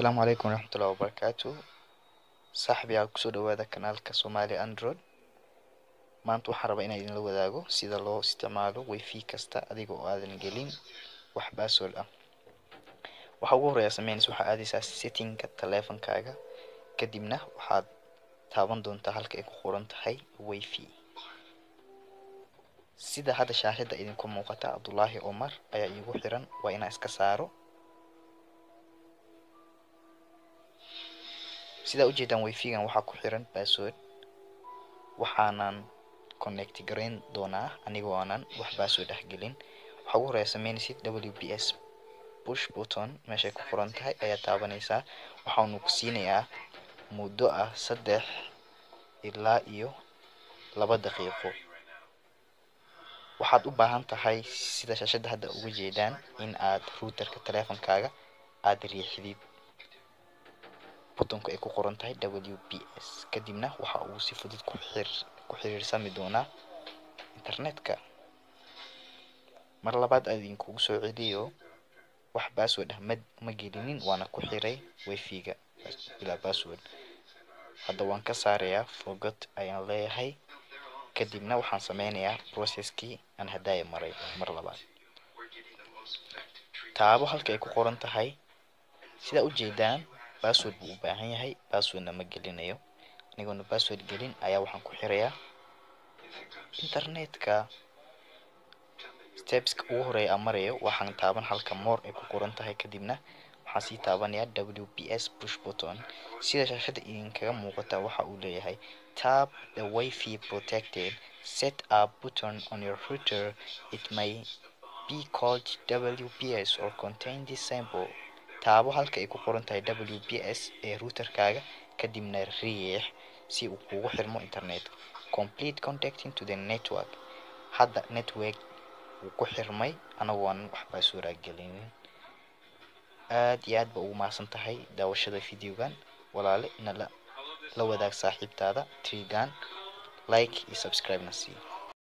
asalaamu calaykum waraxmatullahi wabarakaatu saaxibayaal kusoo dhawaada kanaalka somali android maanta waxaan rabaa inaan idinla wadaago sida loo isticmaalo wifi kasta adiga oo aadan gelin wax password ah waxa ugu horeeya sameynaysa waxaa aadaysaa settingka taleefankaaga kadibna waxaad taaban doontaa halka ay ku qoran tahay wifi sida hadda shaashada idinku muuqata cabdullaahi omar ayaa iigu xiran waa inaan iska saaro sidaa ujeedaan wifigan waxaa ku xiran password waxaanan connect garayn doonaa anigoo aanan wax password ah gelin waxaa ugu horeeya sameynaysid w p s push button meeshay ku qoran tahay ayaa taabanaysaa waxaanu ku siinayaa muddo ah saddex ilaa iyo laba daqiiqo waxaad u baahan tahay sida shaashada hadda uga jeedaan in aad routerka taleefankaaga aada riixdid butonka ay ku qoran tahay w p s kadibna waxa uu si fudud ku xir ku xiriirsami doonaa internetka mar labaad aad idinkugu soo celiyo wax password ah ma ma gelinin waana ku xiray wifi-ga bilaa password hadda waan ka saarayaa forgot ayaan leeyahay kadibna waxaan sameynayaa processkii aan haddaaya maray mar labaad taabo halka ay ku qoran tahay sidaa ujeedaan password buu u baahan yahay passwordna ma gelinayo anigoona password gelin ayaa waxaan ku xirayaa internetka stepska ugu horeeya aan marayo waxaan taaban halka more ay ku qoran tahay kadibna waxaan sii taabanayaa w p s push button sida shaashada idinkaga muuqata waxa uu leeyahay tap the wifi protected set up button on your router it may be called wps or contain this symbol taabo halka ay ku qoran tahay w p s ee routerkaaga kadibna riix si uu kugu xirmo internet complete contacting to the network hadda network wuu ku xirmay anagoo aan wax password gelinin aad iyo aad ba ugu mahadsan tahay daawashada videogan walaale ina la la wadaag saaxiibtaada trigan like iyo subscribe na sii